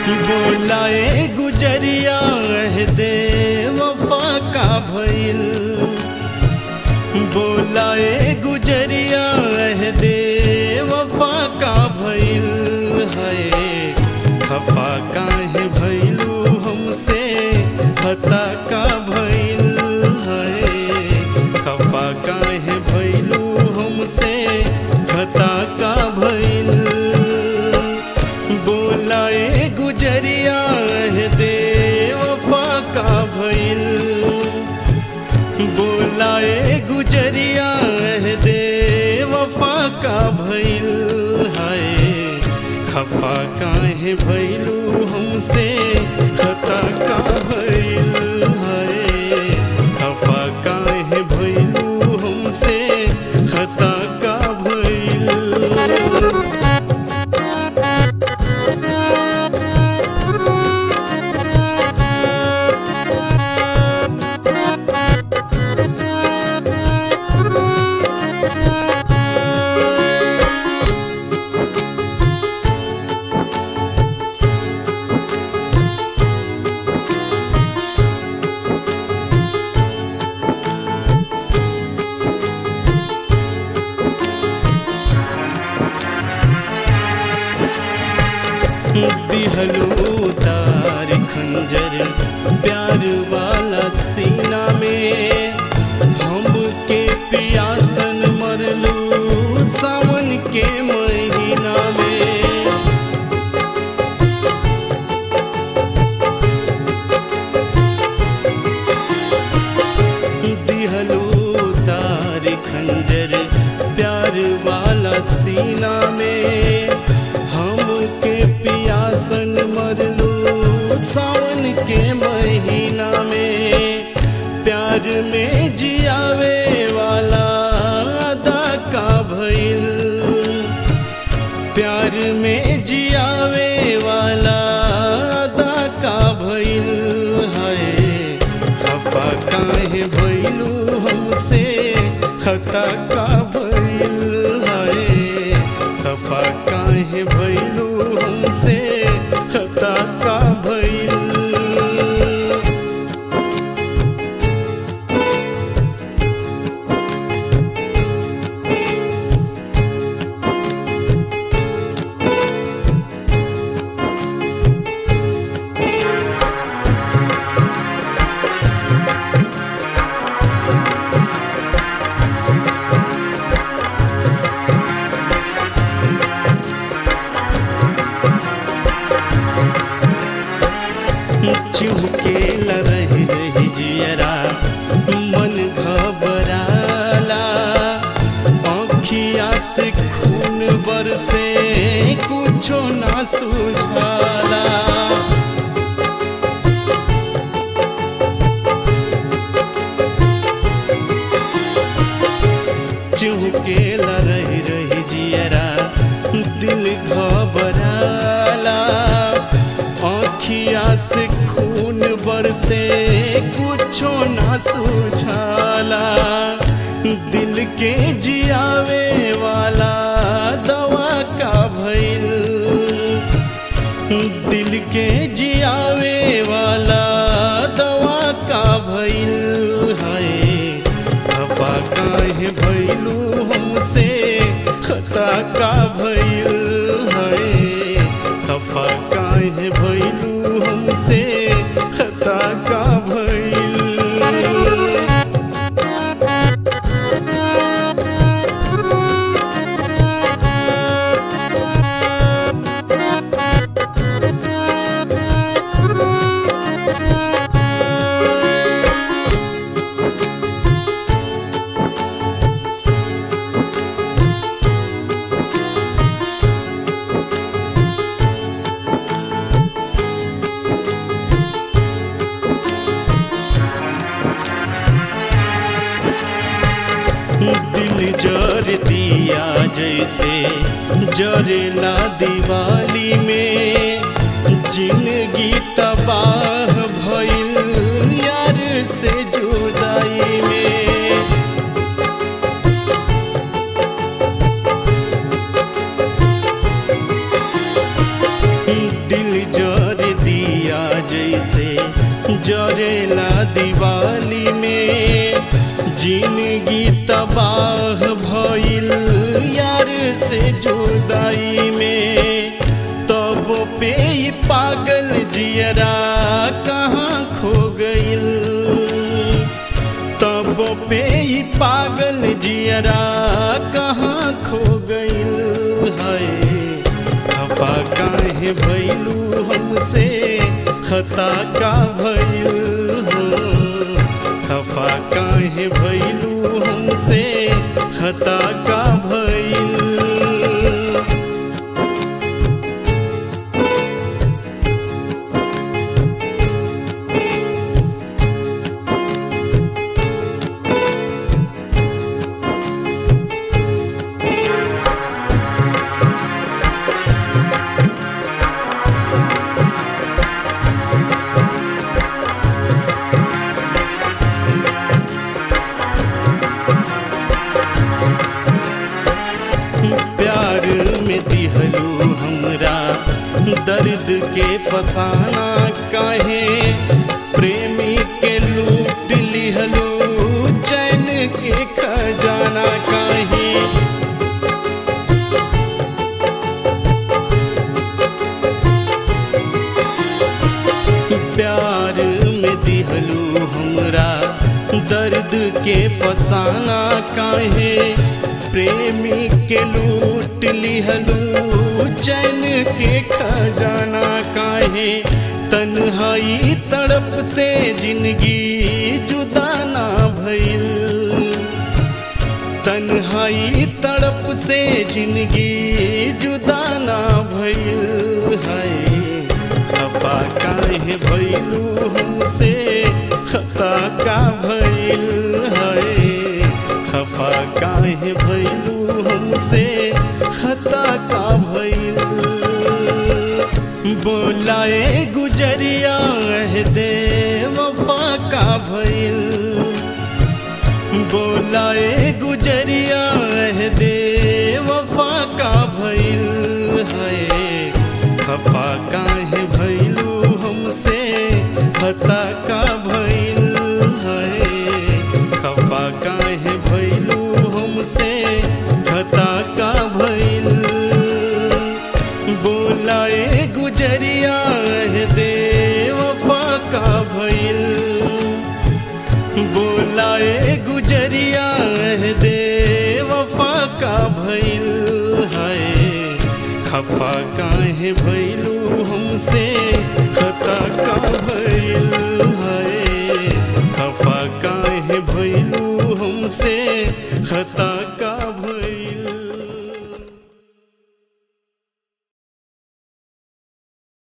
बोलाए गुजरिया दे वफा का भइल बोलाए गुजरिया दे वफा का भइल है खफा काहे भइलू हमसे खता का भइल है खफा काहे भइलू हमसे खता का भइल बोलाए गुजरिया दे वफा का भइल बोलाए गुजरिया दे वफा का भइल है खफा काहे भइलू हमसे खता का भइल है खफा काहे भइलू हमसे खता का भइल दिहलू तार खंजर प्यार वाला सीना में हमके पियासन मरलू सावन के महीना में दिहलू तार खंजर प्यार वाला सीना में हमके पियासन मरलू सावन के महीना में प्यार में जियावे वाला अदा का भइल प्यार में जियावे वाला अदा का भइल है खफा काहे भइलू हमसे खता का भइल है खफा काहे भइलू हमसे खता का भइल चुहके रही रही जियरा मन घबराला आँखिया से खून बरसे कुछो ना सुझाला चुहके रही रही जियरा दिल घबराला आँखिया से खून बरसे कुछो ना सुझाला दिल के जियावे वाला दवा का भइल दिल के जियावे वाला दवा का भइल है खफा काहे भइलू हमसे खता का भइल है खफा काहे भइलू हमसे खता का भइल दिल जर दिया जैसे जरेला दिवाली में जिंदगी तबाह भइल यार से जुदाई में दिल जर ई पागल जियरा कहाँ खो गइल तब पे ई पागल जियरा कहाँ खो गइल है खफा काहे भइलू हमसे खता का भइल हो खफा काहे भइलू हमसे खता का भइल प्यार में दिहलू हमरा दर्द के फसाना काहे प्रेमी के लूट लिहलू चैन के खजाना काहे प्यार में दिहलू हमरा दर्द के फसाना काहे प्रेमी के लूट लिहलू चैन के खजाना काहे तन्हाई तड़प से जिंदगी जुदा ना भइल तन्हाई तड़प से जिंदगी जुदा ना भइल है खफा काहे भइलू हमसे खता का भइल है खफा काहे भइलू हमसे खता का भइल बोलाए गुजरिया दे वफा का भइल बोलाए गुजरिया दे वफा का भइल है खफा काहे भइलू हमसे खता का भइल है खफा काहे भइलू हमसे खता का भइल बोलाए गुजरिया दे वफा का भइल बोलाए गुजरिया दे वफा का भइल है खफा काहे भइलू हमसे खता का भइल